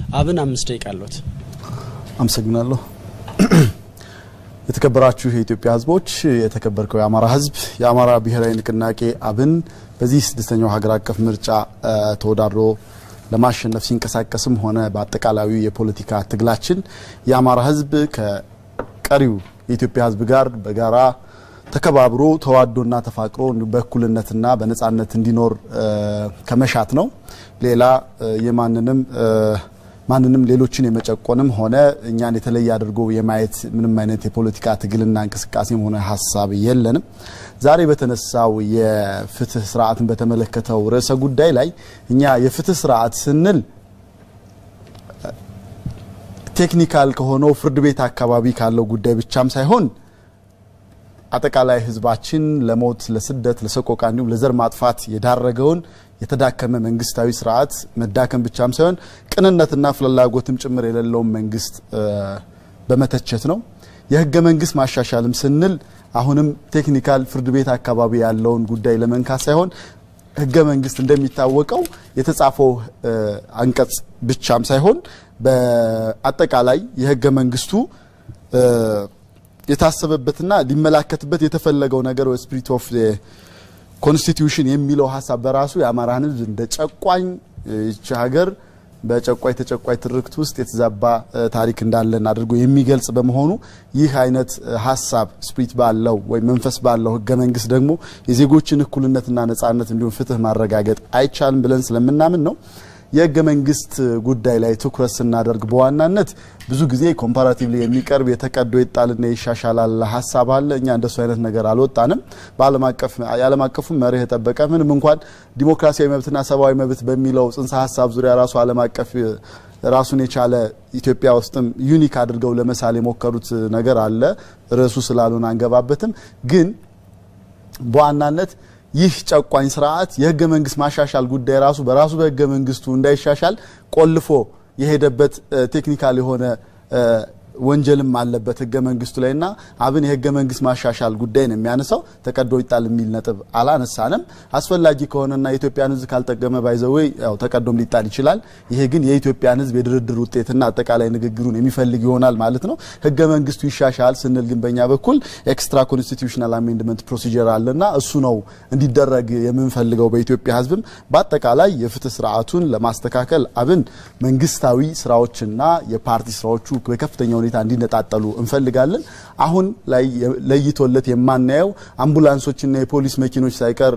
አብን አምስት ደቂቃ አለዎት። አመሰግናለሁ። የተከበራችሁ የኢትዮጵያ ሕዝቦች፣ የተከበርከው የአማራ ሕዝብ የአማራ ብሔራዊ ንቅናቄ አብን በዚህ ስድስተኛው ሀገር አቀፍ ምርጫ ተወዳድሮ ለማሸነፍ ሲንቀሳቀስም ሆነ በአጠቃላዩ የፖለቲካ ትግላችን የአማራ ሕዝብ ከቀሪው የኢትዮጵያ ሕዝብ ጋር በጋራ ተከባብሮ ተዋዶና ተፋቅሮ በእኩልነትና በነጻነት እንዲኖር ከመሻት ነው። ሌላ የማንንም ማንንም ሌሎችን የመጨቆንም ሆነ እኛን የተለየ አድርጎ የማየት ምንም አይነት የፖለቲካ ትግልና እንቅስቃሴም ሆነ ሀሳብ የለንም። ዛሬ በተነሳው የፍትህ ስርዓትን በተመለከተው ርዕሰ ጉዳይ ላይ እኛ የፍትህ ስርዓት ስንል ቴክኒካል ከሆነው ፍርድ ቤት አካባቢ ካለው ጉዳይ ብቻም ሳይሆን አጠቃላይ ህዝባችን ለሞት፣ ለስደት፣ ለሰቆቃ እንዲሁም ለዘር ማጥፋት የዳረገውን የተዳከመ መንግስታዊ ስርዓት መዳከም ብቻም ሳይሆን ቅንነትና ፍላጎትም ጭምር የሌለውን መንግስት በመተቸት ነው። የህገ መንግስት ማሻሻልም ስንል አሁንም ቴክኒካል ፍርድ ቤት አካባቢ ያለውን ጉዳይ ለመንካት ሳይሆን ህገ መንግስት እንደሚታወቀው የተጻፈው አንቀጽ ብቻም ሳይሆን በአጠቃላይ የህገ መንግስቱ የታሰበበትና ሊመላከትበት የተፈለገው ነገር ስፒሪት ኦፍ ኮንስቲትዩሽን የሚለው ሀሳብ በራሱ የአማራን ህዝብ እንደ ጨቋኝ ይቺ ሀገር በጨቋይ ተጨቋይ ትርክት ውስጥ የተዛባ ታሪክ እንዳለን አድርጎ የሚገልጽ በመሆኑ ይህ አይነት ሀሳብ ስፕሪት ባለው ወይም መንፈስ ባለው ህገ መንግስት ደግሞ የዜጎችን እኩልነትና ነጻነት እንዲሁም ፍትህ ማረጋገጥ አይቻልም ብለን ስለምናምን ነው። የህገ መንግስት ጉዳይ ላይ ትኩረት ስናደርግ በዋናነት ብዙ ጊዜ ኮምፓራቲቭሊ የሚቀርብ የተቀዶ ይጣልና ይሻሻላል ሀሳብ አለ። እኛ እንደሱ አይነት ነገር አልወጣንም። በዓለም አቀፍ የዓለም አቀፉን መርህ የጠበቀ ምንም እንኳን ዲሞክራሲያዊ መብትና ሰብአዊ መብት በሚለው ጽንሰ ሀሳብ ዙሪያ ራሱ ዓለም አቀፍ ራሱን የቻለ ኢትዮጵያ ውስጥም ዩኒክ አድርገው ለመሳል የሞከሩት ነገር አለ። ርዕሱ ስላሉን አንገባበትም። ግን በዋናነት ይህ ጨቋኝ ስርዓት የህገ መንግስት ማሻሻል ጉዳይ ራሱ በራሱ በህገ መንግስቱ እንዳይሻሻል ቆልፎ የሄደበት ቴክኒካል የሆነ ወንጀልም አለበት ህገ መንግስቱ ላይ እና አብን የህገ መንግስት ማሻሻል ጉዳይ ነው የሚያነሳው። ተቀዶ ይጣል የሚል ነጥብ አላነሳንም። አስፈላጊ ከሆነና የኢትዮጵያን ህዝብ ካልጠቀመ ባይዘወይ ያው ተቀዶም ሊጣል ይችላል። ይሄ ግን የኢትዮጵያን ህዝብ የድርድር ውጤትና አጠቃላይ ንግግሩን የሚፈልግ ይሆናል ማለት ነው። ህገ መንግስቱ ይሻሻል ስንል ግን በእኛ በኩል ኤክስትራ ኮንስቲቱሽናል አሜንድመንት ፕሮሲጀር አለና እሱ ነው እንዲደረግ የምንፈልገው በኢትዮጵያ ህዝብም በአጠቃላይ የፍትህ ስርዓቱን ለማስተካከል አብን መንግስታዊ ስራዎችና የፓርቲ ስራዎቹ በከፍተኛ ሁኔታ እንዲነጣጠሉ እንፈልጋለን። አሁን ላይ ለይቶለት የማናየው አምቡላንሶችና የፖሊስ መኪኖች ሳይቀር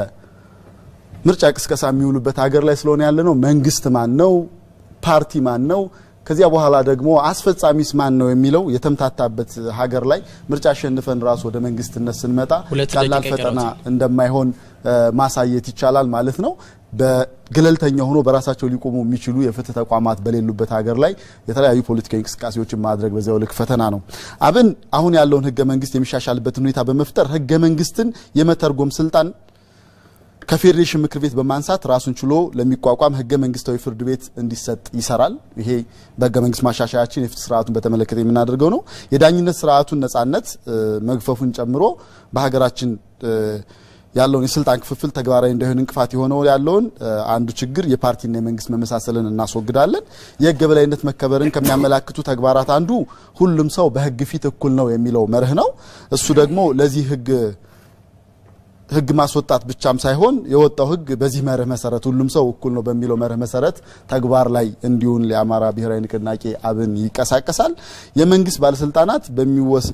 ለምርጫ ቅስቀሳ የሚውሉበት ሀገር ላይ ስለሆነ ያለ ነው። መንግስት ማን ነው? ፓርቲ ማን ነው? ከዚያ በኋላ ደግሞ አስፈጻሚስ ማን ነው የሚለው የተምታታበት ሀገር ላይ ምርጫ አሸንፈን ራሱ ወደ መንግስትነት ስንመጣ ቀላል ፈተና እንደማይሆን ማሳየት ይቻላል ማለት ነው። በገለልተኛ ሆኖ በራሳቸው ሊቆሙ የሚችሉ የፍትህ ተቋማት በሌሉበት ሀገር ላይ የተለያዩ ፖለቲካዊ እንቅስቃሴዎችን ማድረግ በዚያው ልክ ፈተና ነው። አብን አሁን ያለውን ህገ መንግስት የሚሻሻልበትን ሁኔታ በመፍጠር ህገ መንግስትን የመተርጎም ስልጣን ከፌዴሬሽን ምክር ቤት በማንሳት ራሱን ችሎ ለሚቋቋም ህገ መንግስታዊ ፍርድ ቤት እንዲሰጥ ይሰራል። ይሄ በህገ መንግስት ማሻሻያችን የፍትህ ስርዓቱን በተመለከተ የምናደርገው ነው። የዳኝነት ስርዓቱን ነጻነት መግፈፉን ጨምሮ በሀገራችን ያለውን የስልጣን ክፍፍል ተግባራዊ እንዳይሆን እንቅፋት የሆነው ያለውን አንዱ ችግር የፓርቲና የመንግስት መመሳሰልን እናስወግዳለን። የህግ የበላይነት መከበርን ከሚያመላክቱ ተግባራት አንዱ ሁሉም ሰው በህግ ፊት እኩል ነው የሚለው መርህ ነው። እሱ ደግሞ ለዚህ ህግ ህግ ማስወጣት ብቻም ሳይሆን የወጣው ህግ በዚህ መርህ መሰረት ሁሉም ሰው እኩል ነው በሚለው መርህ መሰረት ተግባር ላይ እንዲሁን የአማራ ብሔራዊ ንቅናቄ አብን ይንቀሳቀሳል። የመንግስት ባለስልጣናት በሚወስ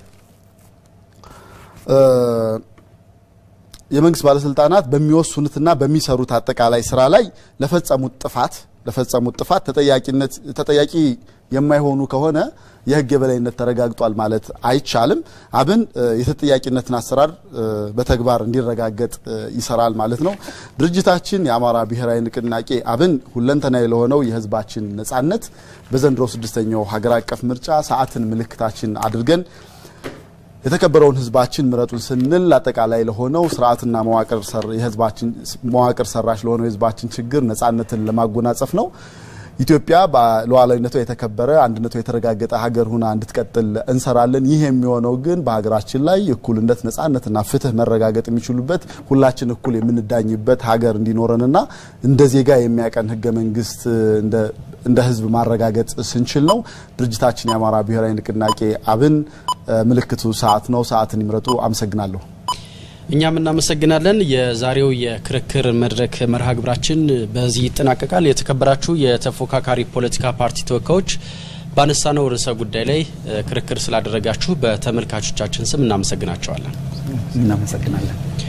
የመንግስት ባለስልጣናት በሚወስኑትና በሚሰሩት አጠቃላይ ስራ ላይ ለፈጸሙት ጥፋት ለፈጸሙት ጥፋት ተጠያቂነት ተጠያቂ የማይሆኑ ከሆነ የህግ የበላይነት ተረጋግጧል ማለት አይቻልም። አብን የተጠያቂነትን አሰራር በተግባር እንዲረጋገጥ ይሰራል ማለት ነው። ድርጅታችን የአማራ ብሔራዊ ንቅናቄ አብን ሁለንተናዊ ለሆነው የህዝባችን ነጻነት በዘንድሮ ስድስተኛው ሀገር አቀፍ ምርጫ ሰዓትን ምልክታችን አድርገን የተከበረውን ህዝባችን ምረጡን ስንል አጠቃላይ ለሆነው ስርዓትና መዋቅር የህዝባችን መዋቅር ሰራሽ ለሆነው የህዝባችን ችግር ነጻነትን ለማጎናጸፍ ነው። ኢትዮጵያ በሉዓላዊነቷ የተከበረ አንድነቷ የተረጋገጠ ሀገር ሁና እንድትቀጥል እንሰራለን። ይህ የሚሆነው ግን በሀገራችን ላይ እኩልነት፣ ነጻነትና ፍትህ መረጋገጥ የሚችሉበት ሁላችን እኩል የምንዳኝበት ሀገር እንዲኖረንና እንደ ዜጋ የሚያቀን ህገ መንግስት እንደ እንደ ህዝብ ማረጋገጥ ስንችል ነው። ድርጅታችን የአማራ ብሔራዊ ንቅናቄ አብን ምልክቱ ሰዓት ነው። ሰዓትን ይምረጡ። አመሰግናለሁ። እኛም እናመሰግናለን። የዛሬው የክርክር መድረክ መርሃ ግብራችን በዚህ ይጠናቀቃል። የተከበራችሁ የተፎካካሪ ፖለቲካ ፓርቲ ተወካዮች ባነሳነው ርዕሰ ጉዳይ ላይ ክርክር ስላደረጋችሁ በተመልካቾቻችን ስም እናመሰግናቸዋለን። እናመሰግናለን።